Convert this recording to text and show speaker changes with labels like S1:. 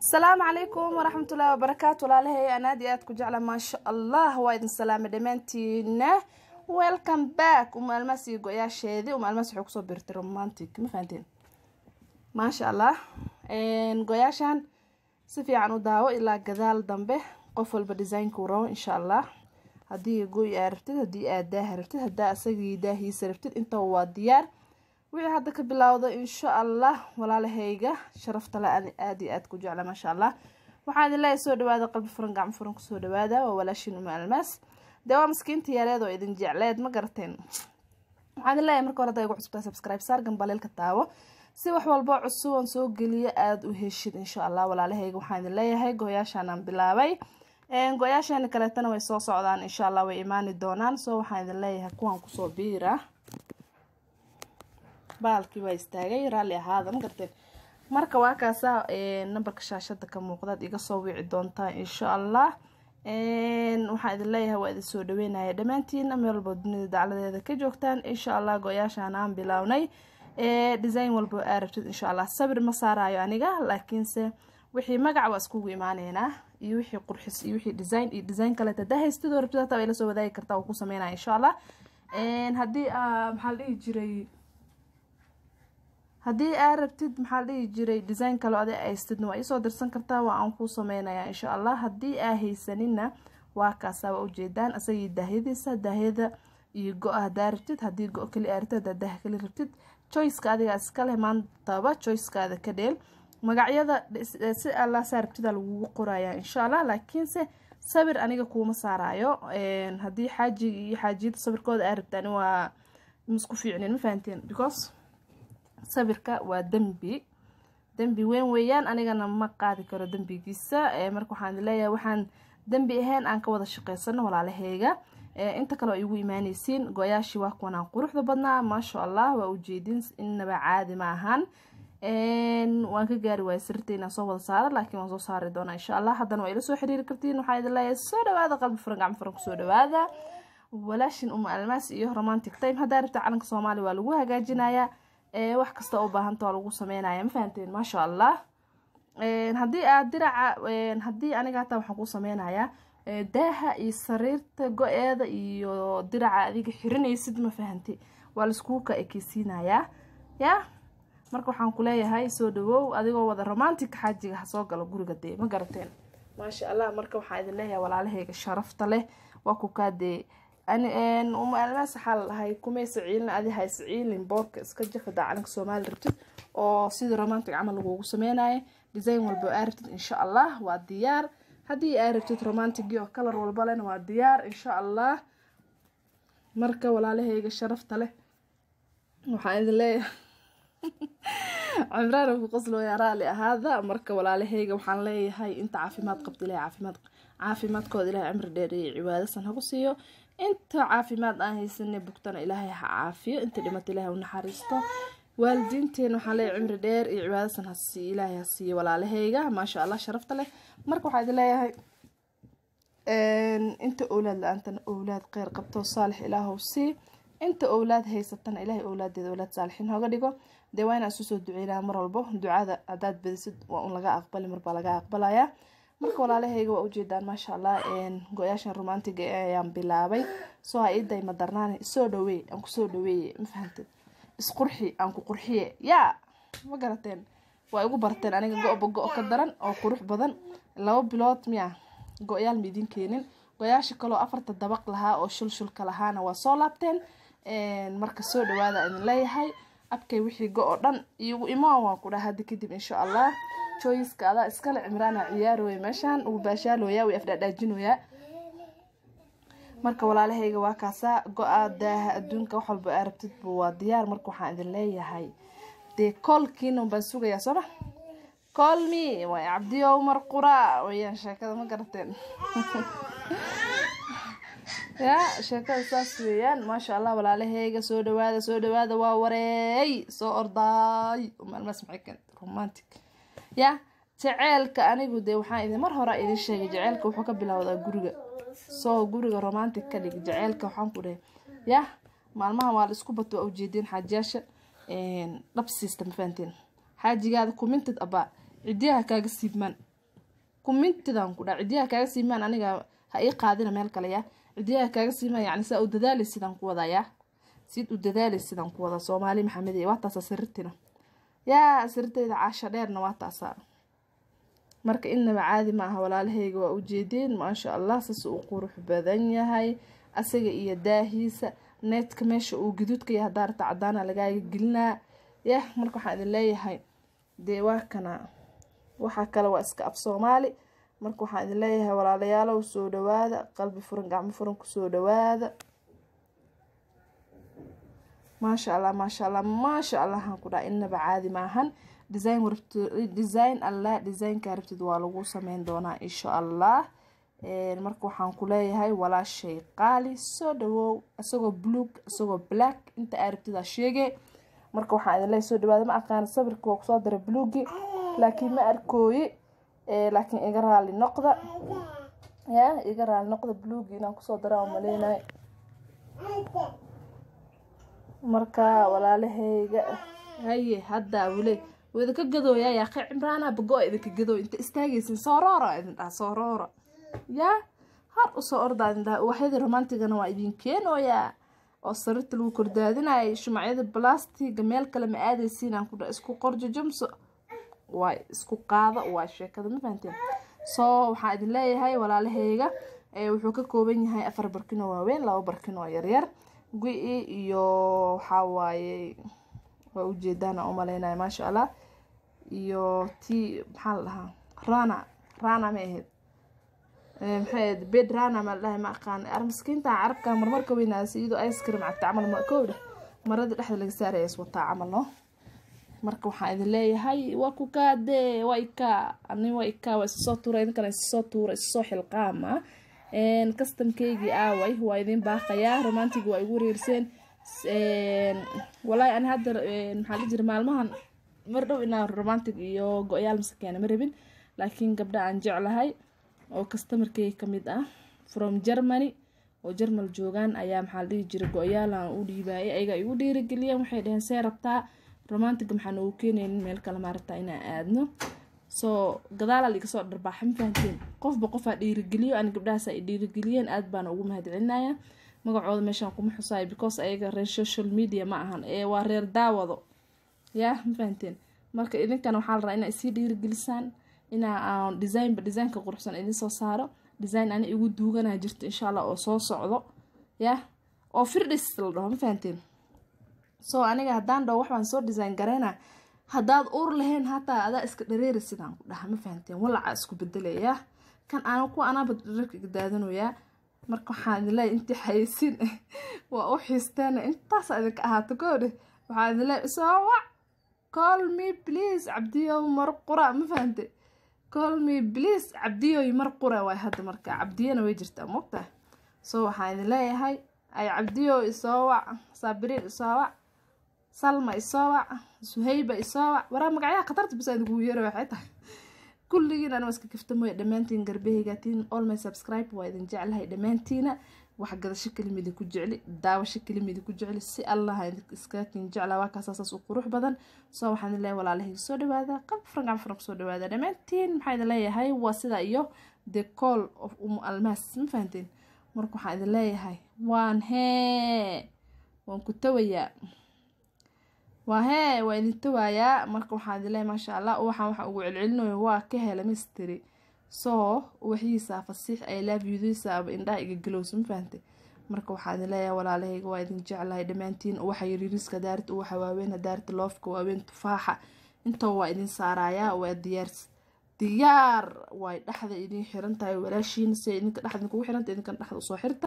S1: asalaamu calaykum waraxmatullaahi wabarakaatu walaalahay aan aad iyo aad ku jecla maasha allah waa idin salaamay dhammaantiina welcome back uma almaas iyo go-yaasheedii uma almaas waxay kusoo birtay romantic ma fahanteen maasha allah go-yaashan si fiican u daawo ilaa gadaal dambe qof walba designkuu rabo insha allah haddii goy aa rabtid haddii aad daaha rabtid haddaa isagii daahiisa rabtid intaba waa diyaar wixii hadda ka bilowda insha allah walaalahayga sharafta le aada iyo aad ku jecla maasha allah waxaa idin leeyahay soo dhawaada qalbi furan gacmo furan kusoo dhawaada waa walaashin uma almaas dee waa maskiinta yareed oo idin jecleed ma garateen waxaa idin leeyahay marka hore hadda igu cusubtaa subscribe saar gambaleelka taawo si wax walba cusuban soo geliya aada u heshid insha allah walaalahayga waxaan idin leeyahay go-yaashaan aan bilaabay go-yaashaani kaleetana way soo socdaan insha allah way imaani doonaan soo waxaan idin leeyahay kuwaan kusoo biira baalkii waa istaagay raalli ahaada ma garteen marka waa kaasaa nambarka shaashada ka muuqdaad iga soo wici doontaa insha allah waxaan idin leeyahay waa idin soo dhaweynaya dhammaantiina meel walba dunida dacladeeda ka joogtaan insha allah go-yaashaan aan bilownay design walba aa rabtid insha allah sabir ma saarayo aniga laakiinse wixii magac waa iskugu imaaneynaa iyo wixii qurxis iyo wixii design iyo design kaleeta hadaa haystidoo rabtid hataa way la soo wadaagi kartaa oo ku sameynaya insha allah haddii maxaa la dhihi jiray haddii aa rabtid maxaa la dhihi jiray design kale adi haystidna waa iisoo dirsan kartaa waa aan kuu sameynaya insha allah haddii aa haysanina waa kaasaa waa ujeedaan isagii daahyadiisa daahyada iyo go-a hadaa rabtid haddii go- keli aa rabtid hadaa daah keli rabtid choiceka adigaa iskaleh maantaba choicekaada ka dheel magacyada si allah saa rabtida lagugu qoraya insha allah laakiinse sawir aniga kuuma saarayo haddii xaajiga iyo xaajiyada sawirkooda aa rabtaan waa misku fiicnin ma fahanteen because sawirka waa dembi dembi weyn weeyaan anigana ma qaadi karo dembigiisa marka waxaan leeyahay waxaan dembi ahayn aan ka wada shaqeysano walaalaheyga inta kale oo igu imaaneysiin go-yaashii waa kuwanaan quruxda badnaa maasha allah waa ujeedin inaba caadi ma ahaan waan ka gaari waaya sirta inaan soo wada saaro laakiin waan soo saari doonaa insha allah haddana waa ila soo xiriiri kartiin waxaa idin leeyahay soo dhawaada qalbi furan gacmo furan kusoo dhawaada walaashin uma almaas iyo romantic time haddaa rabta calanka soomaaliya waa lagu hagaajinayaa wax kasta oo baahanta waa lagu sameynaya ma fahanteen maasha allah haddii aad diraca haddii aniga hataa waxaan kuu sameynayaa daaha iyo sariirta go-eeda iyo diraca adiga xirinaysid ma fahanti waa laiskugu ka ekeysiinayaa ya marka waxaan ku leeyahay soo dhawow adigoo wada romantic xaajiga ha soo galo guriga dee ma garateen maasha allah marka waxaan idin leeyahay walaalahayga sharafta leh waa ku kaa dee uma almaas waxaa la dhahay kumaysa ciilin adi haysa ciilin boorka iska jafada calanka soomaali rabtid oo sidii romantic camal lagugu sameynayo design walba aa rabtid insha allah waa diyaar haddii aa rabtid romantic oo kalar walba lena waa diyaar insha allah marka walaalahayga sharafta leh waxaan idin leeyahay cimraan ku qoslooya raali ahaada marka walaalahayga waxaan leeyahay inta caafimaad qabta ilahay caafimaad caafimaadkooda ilahay cimri dheer iyo cibaadasan hagu siiyo inta caafimaad aan haysane bugtana ilaahay ha caafiyo inta dhimata ilahay u naxariisto waalidiinteena waxaan leeyahay cimri dheer iyo cibaadasan hasiiyo ilaahay ha siiyo walaalahayga maasha allah sharafta leh marka waxaa idin leeyahay inta owlaad la-aantana owlaad kheyr qabto saalix ilaahow sii inta owlaad haysatana ilaahay owlaadeeda owlaad saalixiin hooga dhigo dee waa inaan isu soo duceynaa mar walbo ducada haddaad badisid waa un laga aqbali marbaa laga aqbalayaa marka walaalahayga waa ujeedaan maasha allah go-yaashan romantiga ayaan bilaabay soo ha iiday ma darnaani isoo dhaweey aan kusoo dhaweeye ma fahamtid isqurxi aan ku qurxiye yaa ma garateen waa igu barteen aniga go-ba go- ka daran oo qurux badan laba bilood miya go-yaal ma idin keenin go-yaasha kaloo afarta dabaq lahaa oo shulshulka lahaana waa soo laabteen marka soo dhawaada idin leeyahay abkay wixii go-o dhan igu imo waan ku dhaha hadda kadib insha allah joyiska adaa iskale cimraana ciyaarooya meeshaan ugu baashaalooya way afdhaadhaajinooyaa marka walaalahayga waa kaasaa go-a daaha adduunka wax walba aa rabtidba waa diyaar marka waxaan idin leeyahay dee koolkiina baan sugayaa sooma colmi way cabdiyo umar qura wayaan sheekada ma garateen ya sheekada saas weeyaan maasha allah walaalahayga soo dhawaada soo dhawaada waa wareey soo ordaay maalmaas maxay keentay romantic ya jaceelka anigu dee waxaan idin mar hore idin sheegay jaceelka wuxuu ka bilowdaa guriga soo guriga romantic ka dhig jaceelka waxaan ku dhahay ya maalmahan waa la isku bato waa ujeedeen xaajiyaasha dhab siista ma fahanteen xaajigaada kumintid abaa cidiyaha kaaga siibmaan kumintidan ku dhaa cidiyaha kaaga siimaan aniga ha ii qaadina meel kale yaa cidiyaha kaaga siimaan yacni saa u dadaali sidaan ku wadaa yaa sid u dadaali sidaan ku wadaa soomaali maxamed waa taasa sariirtina yaa sariirtayda caasha dheerna waa taasaa marka inaba caadi ma aha walaalahayga waa ujeedeen maasha allah sas uu qurux badan yahay asaga iyo daahiisa needka meesha uu gaduudka yahay daarta cadaana lagaaga gelinaa yah marka waxaan idin leeyahay dee waa kana waxaa kale waa iska af soomaali marka waxaan idin leeyahay walaalayaalow soo dhawaada qalbi furan gacmo furan kusoo dhawaada maasha allah maasha allah maasha allah aan ku dhaha inaba caadi maahan design design allah designka rabtid waa lagu sameyn doonaa insha allah marka waxaan ku leeyahay walaashay qaali soo dhawow isagoo blug isagoo black inta aa rabtidaa sheege marka waxaan idin leeyahay soo dhawaada ma aqaana sawirka waa kusoo daray blugi laakiin ma arkooyi laakiin iga raali noqda ya iga raali noqda blugi inaan kusoo daraa umaleynayo marka walaalahayga haye hadda wile waa idinka gadooya yaa qe cimraana bago idinka gadooy inta istaagaysin sooroora idin dhaha sooroora yaa har usoo ordaa idin dhaha waxyadii romantigana waa idin keenooyaa oo sariirta lagu kordaadinayay shumacyada balastiga meel kale ma aadaysiin aan ku dha isku qorjojamso waa isku qaado waa sheekada ma fahanteen soo waxaan idin leeyahay walaalahayga wuxuu ka kooban yahay afar barkin oo waaweyn laba barkin oo yaryar gu-i iyo waxaa waaye waa ujeedaana umaleynaya maasha allah iyo tii maxaa la dhahaa rana rana ma ahayd maxay ahayd bed rana ma la dhahay ma aqaan armaskiinta carabka marmarka weynaasa iyadoo ice cream cabta camal ma kowdha marada dhexda laga saaraya is wataa camal no marka waxaan idin leeyahay waa ku kaade waa ikaa ani waa ikaa waa isasoo tuura idinkana isasoo tuura isasoo xilqaama customkeygii aaway waa idin baaqayaa romantig waa igu reerseen walaahi ani hadda maxaa la jira maalmahan mar dhow inaan romantic iyo go-yaal masakeena ma rabin laakiin gabdha aan jeclahay oo customarkeyga kamid ah from germany oo jermal joogaan ayaa maxaa la dhihi jira go-yaal aan u dhiibaayay ayaga igu dhiirigeliyeen waxay dhaheen see rabtaa romantiga maxaa noogu keenaynin meel kale maaragtaa inaan aadno soo gadaalaa iga soo dharbaaxa ma fahanteen qofba qofaa dhiirigeliyo ani gabdhahaas ay dhiirigeliyeen aad baana ugu mahadcelinaya magacooda meeshaan kuma xusaayo because ayaga reer social media ma ahan ee waa reer daawado yaa ma fahanteen marka idinkana waxaa la rabaa inaa isii dhiirigelisaan inaa aan designba designka quruxsan idin soo saaro design ani igu duuganaa jirto insha allah oo soo socdo yah oo firdhis la dhaho ma fahanteen soo aniga haddaan dhaho waxbaan soo design gareyna haddaad uur lahayn hataa adaa iska dhareeri sidaan ku dhaha ma fahanteen walacaa isku bedelaya kan aan kuwa anaaba dharka iga daadanoyaa marka waxaan idin leeyahy intii xayeysiin waa u xiisteena intaasa idinka ahaato koodhe waxaan idin leeyahy soo wac call me please cabdiyow mar qura ma fahante call me please cabdiyoy mar qura waay hadda marka cabdiyana way jirtaa mogtahay soo waxaan idin leeyahay ay cabdiyow isoo wac saabiriin isoo wac salma isoo wac suhayba isoo wac waraa magacyaha khatarta bis idinku yeero waxay tahay kulligiin anaa iska kaftamooya dhammaantiin garbahaygatiin all my subscribe waa idin jeclahay dhammaantiina wax gadasho kelimidi ku jecli daawasho kelimidi ku jecli si allah iskakin jecla waa kaasaasaas u qurux badan soo waxaan idin leeyahay walaalahayga soo dhawaada qalbi furan gacmo furan kusoo dhawaada dhammaantiin maxaa idin leeyahay waa sidaa iyo the call of umu almaas ma fahanteen marka waxaan idin leeyahay waan hee waan ku tawayaa waa hee waa idin tawaayaa marka waxaan idin leeyahay maasha allah waxaan waxa ugu celcelinayo waa ka hela misteri soo uwaxyiisa fasiix ay laabyudiisaaba indhaha iga galowsa ma fahantay marka waxaan idin leeyahay walaalahayga waa idin jeclahay dhammaantiin uwaxa yariiriska daarta uwaxa waaweyn daarta loofka waaweyn tufaaxa intoo waa idin saarayaa waa diyaar diyaar way dhexda idin xiran tahay walaashiina si idinka dhexda idinkugu xiranta idinkan dhexda usoo xirta